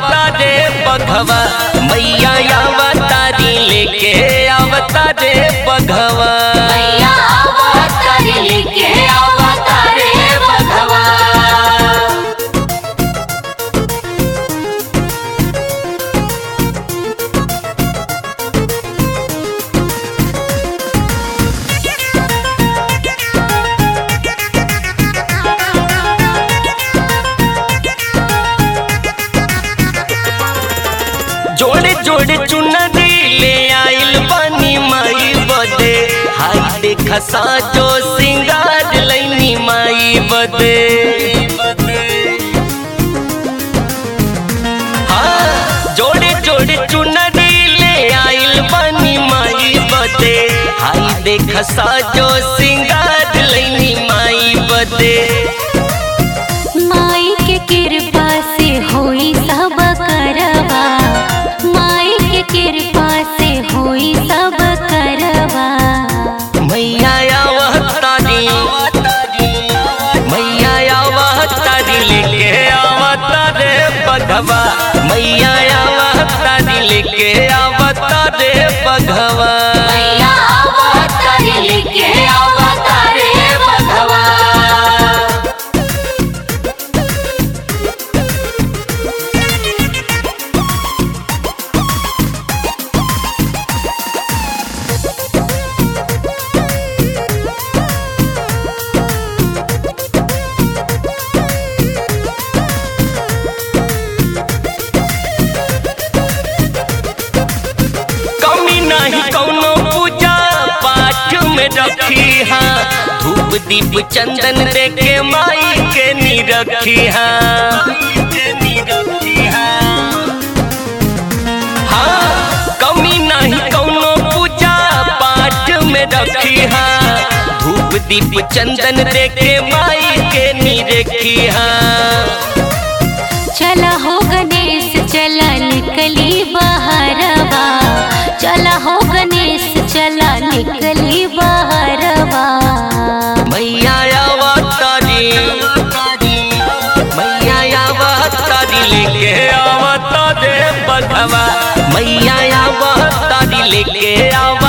आवता रे बघवा मैया आवतारी लेके आवता रे बघवा मैया अवतारी लेके अवतारे बघवा जोड़े जोड़े चुनरी ले आइल बानी माई बदे हाय देखा साजो सिंगार लैनी माई बदे हाँ जोड़े जोड़े चुनरी ले आइल बानी माई बदे हाय देखा साजो सिंगार लैनी माई बदे माई के कृपा से होई सब करवा माई के कृपा से होई सब करवा मैया आवतारी मैया आवतारी लेके आवतारे बघवा मैया आवतारी लेके आवतारे बघवा मैया अवतारी लेके अवतारे बघवा कमी नहीं कौनो पूजा पाठ में रखी हाँ धूप दीप चंदन दे के माई के नी रखी हाँ हाँ कमी नहीं कौनो पूजा पाठ में रखी हाँ धूप दीप चंदन दे के माई के नी रखी हाँ चला हो गणेश चला निकली बहरवा चला हो गणेश चला निकली बहरवा मैया आवतारी मैया आवतारी लेके आवता दे बघवा मैया आवतारी लेके आवा